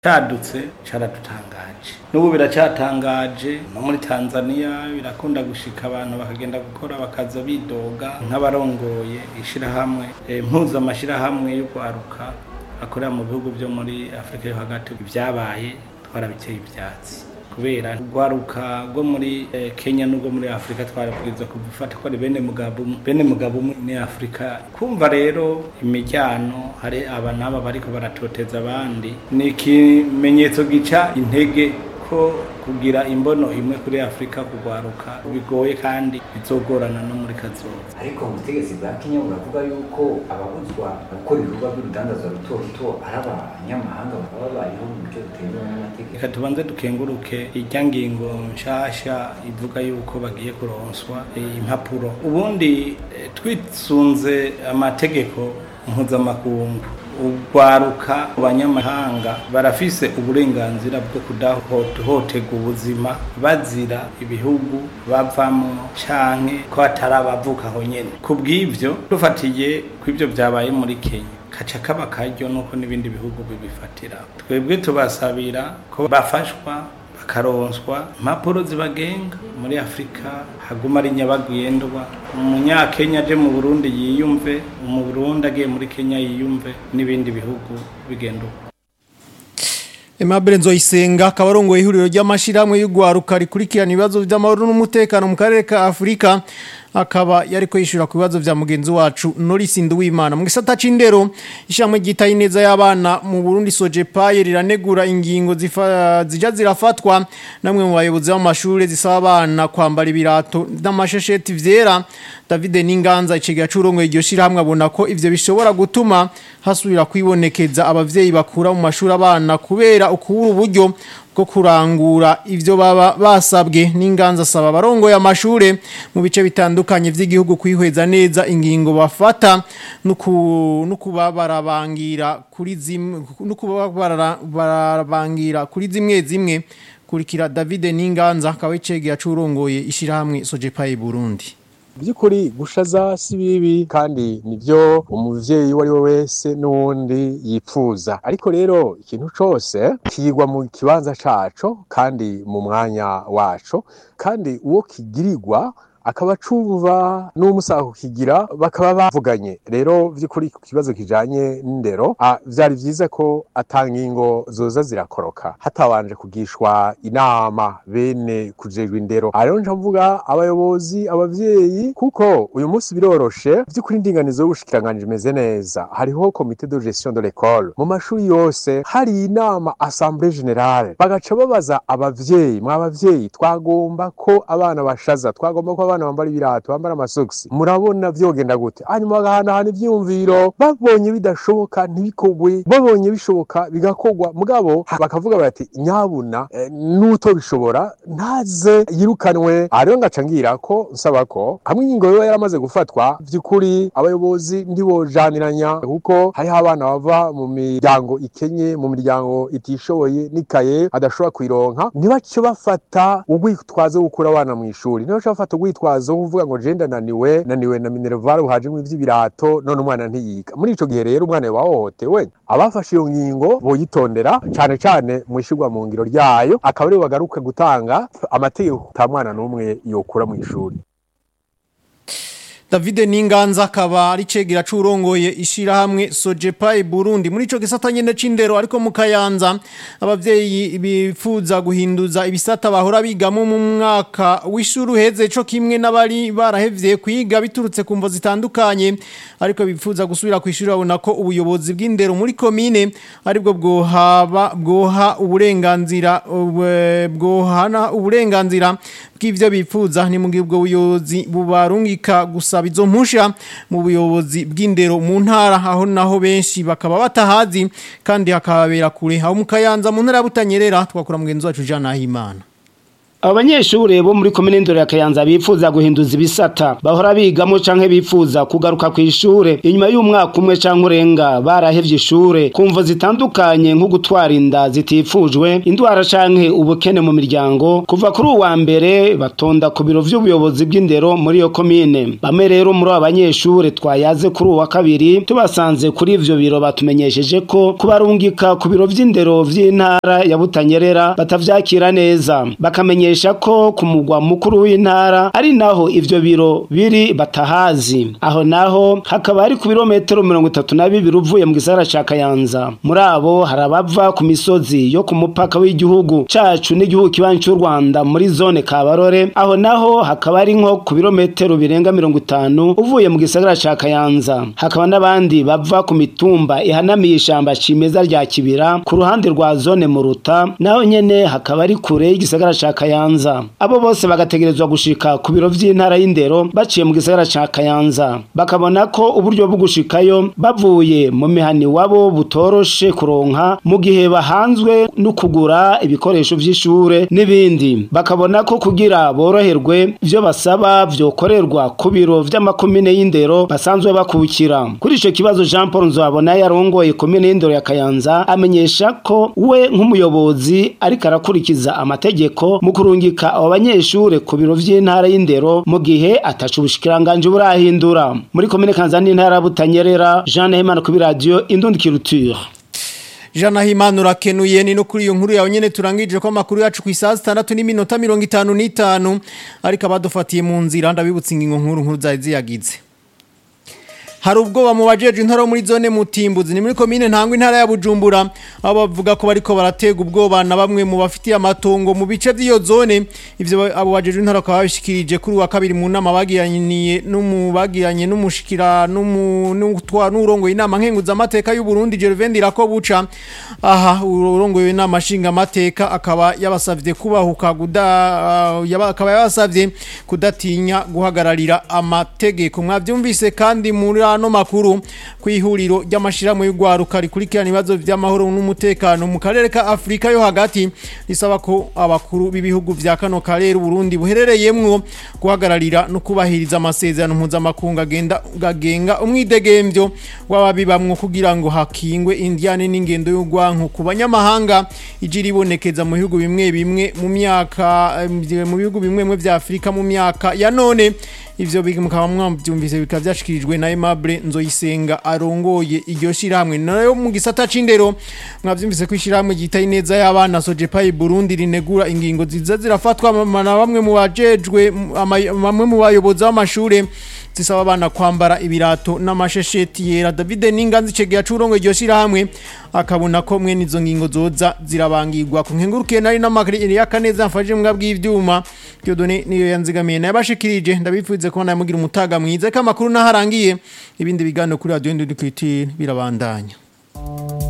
cadutse caradutangaje n'ubu biracatangaje no muri tanzania birakunda gushika abantu bakagenda gukora bakaza bidoga nk'abarongoye ishirahamwe eh, mpuzamashirahamwe y'urwaruka akorera mu bihugu vyo muri afurika yo hagati ibyabaye twarabiteye ivyatsi kubera urwaruka rwo muri eh, kenya n'urwo muri afurika twarabwirizwa kubifata ko ari bene mugabo umwe bene mugabo umwe ni afurika kumva rero imiryango hari aba n'aba bariko baratoteza abandi ni ikimenyetso gica intege ko kugira imbono imwe kuri afurika kugwaruka bigoye kandi bizogorana no muri kazoza ariko mu butegetsi bwa kenya buravuga yuko ababuzwa gukora ibikorwa by'urudandazwa ruto ruto ari abanyamahanga baba babayeho mu buryo butemewe n'amategeko reka tubanze dukenguruke irya ngingo nshasha ivuga yuko bagiye kuronswa eh, impapuro ubundi eh, twisunze amategeko mpuzamakungu urwaruka abanyamahanga barafise uburenganzira bwo kudahohoterwa ubuzima bazira ibihugu bavamo canke ko hatari abavuka aho nyene ku bw'ivyo dufatiye kw'ivyo vyabaye muri kenya kaca kaba karyo nuko n'ibindi bihugu bibifatira twebwe tubasabira ko bafashwa bakaronswa impapuro zibagenga muri afurika haguma ari nyabagendwa umunyakenya aje mu burundi yiyumve mu burundi agiye muri kenya yiyumve n'ibindi bihugu bigenda uko Aimable Nzoyisenga akaba arongoye ihuriro ry'amashirahamwe y'ugwaruka rikurikirana ibibazo by'amahoro n'umutekano mu karere ka Afurika akaba yariko yishura ku bibazo vya mugenzi wacu Norris Nduwimana mu gisata c'indero ishamwe gitaye neza y'abana mu Burundi Sojepaye riranegura ingingo zifa zija zirafatwa namwe mu bayobozi b'amashure zisaba abana kwambara ibirato n'amashesheti vyera David Ninganza iciga curongo iryo shirahamwe abona ko ivyo bishobora gutuma hasubira kwibonekeza abavyeyi bakura mu mashuri abana kubera ukubura uburyo bwo kurangura ivyo baba basabwe n'inganza asaba abarongoye amashure mu bice bitandukanye vy'igihugu kwihweza neza ingingo bafata no kuba barabangira kuri zimwe no kuba barabangira kuri zimwe zimwe kurikira David Ninganza akaba icegeye acurongoye ishirahamwe Sojepaye Burundi by'ukuri gushaza si bibi kandi nibyo umuvyeyi uwo ari we wese n'uwundi yipfuza ariko rero ikintu cose kigwa mu kibanza caco kandi mu mwanya waco kandi uwo kigirirwa akaba acumva n'umusaha kukigira bakaba bavuganye rero by'ukuri ku kibazo kijanye n'indero vyari vyiza ko atangingo zoza zirakoroka hatabanje kugishwa inama bene kujejwe indero rero nca mvuga abayobozi abavyeyi kuko uyu munsi biroroshe by'ukuri indinganizo y'ubushikiranganji imeze neza hariho komite de gestion de l'école mu mashuri yose hari inama assemblée générale bagaca babaza abavyeyi mw'abavyeyi twagomba ko abana bashaza twagomba ko abana bambara ibirato bambara amasogisi murabona vyogenda gute hanyuma bagahanahana ivyiyumviro babonye bidashoboka ntibikogwe babonye bishoboka bigakogwa mugabo bakavuga bati nyabuna e, n'uto bishobora ntaze yirukanwe ariyo ngaca ngira ko nsaba ko hamwe ingingo yoba yaramaze gufatwa vy'ukuri abayobozi ndibojaniranya kuko hariho abana bava mu miryango ikenye mu miryango itishoboye n'ikaye adashobora kuyironka ntibace bafata urwitwazo wo gukura abana mu ishuri ntibace bafata urwitwazo wo kuvuga ngo jenda naniwe naniwe na minerval uhajemwo ivy'ibirato none umwana ntiyiga muri ico gihe rero umwana yabahohotewe abafashe iyo ngingo boyitondera cane cane mu ishirwa mu ngiro ryayo akaba aribo bagaruka gutanga amategeko ta mwana n'umwe yokura mu ishuri David Ninganza akaba ari cegera curongoye ishirahamwe Sojepai Burundi muri ico gisata nyene c'indero ariko mu Kayanza abavyeyi bifuza guhinduza ibisata bahora bigamo mu mwaka w'ishuru heze co kimwe n'abari barahevye kwiga biturutse kumvo zitandukanye ariko bifuza gusubira kwishura babona ko ubuyobozi bw'indero muri komine aribwo bwohaba bwoha uburenganzira bwohana uburenganzira bw'ivyo bifuza ni mu gihe ubwo buyobozi bubarungika gusa izo mpusha mu buyobozi bw'indero mu ntara aho naho benshi bakaba batahazi kandi hakababera kure aho mu kayanza mu ntara ya butanyerera twakora mugenzi wacu Jean Nahimana abo banyeshure bo muri komine ndoro ya kayanza bifuza guhinduza ibisata bahora bigamo canke bifuza kugaruka ku ishure inyuma y'umwaka umwe canke urenga barahevye ishure kumvo zitandukanye nko gutwara inda zitifujwe indwara canke ubukene mu miryango kuva kuri uwa mbere batonda ku biro vy'ubuyobozi bw'indero muri iyo komine bamwe rero muri abo banyeshure twayaze kuri uwa kabiri tubasanze kuri ivyo biro batumenyesheje ko kubarungika ku biro vy'indero vy'intara ya Butanyerera batavyakira neza bakamenyesha ko ku mugwa mukuru w'intara ari naho ivyo biro biri batahazi aho naho hakaba ari ku birometero mirongo itatu na bibiri uvuye mu gisagara ca Kayanza muri abo hari abava ku misozi yo ku mupaka w'igihugu cacu n'igihugu kibanyi c'u Rwanda muri zone Kabarore aho naho hakaba ari nko ku birometero birenga mirongo itanu uvuye mu gisagara ca Kayanza hakaba n'abandi bava ku mitumba ihanamiye ishamba cimeza rya Kibira ku ruhande rwa zone Muruta naho nyene hakaba ari kure y'igisagara ca Kayanza abo bose bagategerezwa gushika ku biro vy'intara y'indero baciye mu gisagara ca Kayanza bakabona ko uburyo bwo gushikayo bavuye mu mihani wabo butoroshe kuronka mu gihe bahanzwe no kugura ibikoresho vy'ishure n'ibindi bakabona ko kugira boroherwe ivyo basaba vyokorerwa ku biro vy'amakomine y'indero basanzwe bakukira kuri ico kibazo Jean Paul Nzabona yarongoye komine y'indero ya Kayanza amenyesha ko we nk'umuyobozi ariko arakurikiza amategeko mu kurungika abo banyeshure ku biro vy'intara y'indero mu gihe atacu ubushikiranganje burahindura muri komine Kanza n'intara ya Butanyerera Jean Nahimana ku radio Indundi Culture Jana himanu rakenuye ni no kuri iyo nkuru yawe nyene turangije ko amakuru yacu ku isaha 6 n'iminota 55 ariko abadufatiye mu nzira ndabibutsa ingingo nkuru nkuru zari ziyagize hari ubwoba mu bajeje intara muri zone mutimbuzi ni muri komine ntangwa intara ya Bujumbura abo bavuga ko bariko baratega ubwoba na bamwe mu bafitiye amatongo mu bice by'iyo zone ivyo abo bajeje intara bakaba babishikirije kuri wa kabiri mu nama bagiranye n'umubagiranye n'umushikira n'umutwa n'urongo inama nkenguza amateka y'u Burundi Gervais Irakobuca aha urongo inama nshinga amateka akaba yabasavye kubahuka guda uh, yaba akaba yabasavye kudatinya guhagararira amategeko mwavyumvise kandi muri ano makuru kwihuriro ry'amashirahamwe y'ugwaruka rikurikirana ibibazo vy'amahoro n'umutekano mu karere ka Afrika yo hagati risaba ko abakuru b'ibihugu vya kano karere Burundi buherereyemwo guhagararira no kubahiriza amasezerano mpuzamakungu agenda gagenga umwidegemvyo w'ababibamwo kugira ngo hakingwe indiane n'ingendo y'ugwanko ku banyamahanga ijiri ibonekeza mu bihugu bimwe bimwe mu myaka mu bihugu bimwe bimwe vya Afrika mu myaka ya none ivyo bikaba mwavyumvise bikaba vyashikirijwe na Aimable Nzoyisenga arongoye iryo shiramwe nayo mu gisata c'indero mwavyumvise ko ishiramwe gitaye neza y'abana Sojepai Burundi rinegura ingingo ziza zirafatwa na bamwe mu bajejwe bamwe mu bayobozi b'amashure zisaba abana kwambara ibirato n'amashesheti yera David Ninganzi cegera curongo iryo shiramwe akabona ko mwe nizo ngingo zoza zirabangirwa ku nkengurukiye nari n'amakiri ya kaneza mfaje mbwa bw'ivyuma Dieudonné niyo yanzigamiye nabashikirije ndabifuze ko namugira umutaga mwiza ko amakuru naharangiye ibindi bigano kuri radio Ndundukiti birabandanya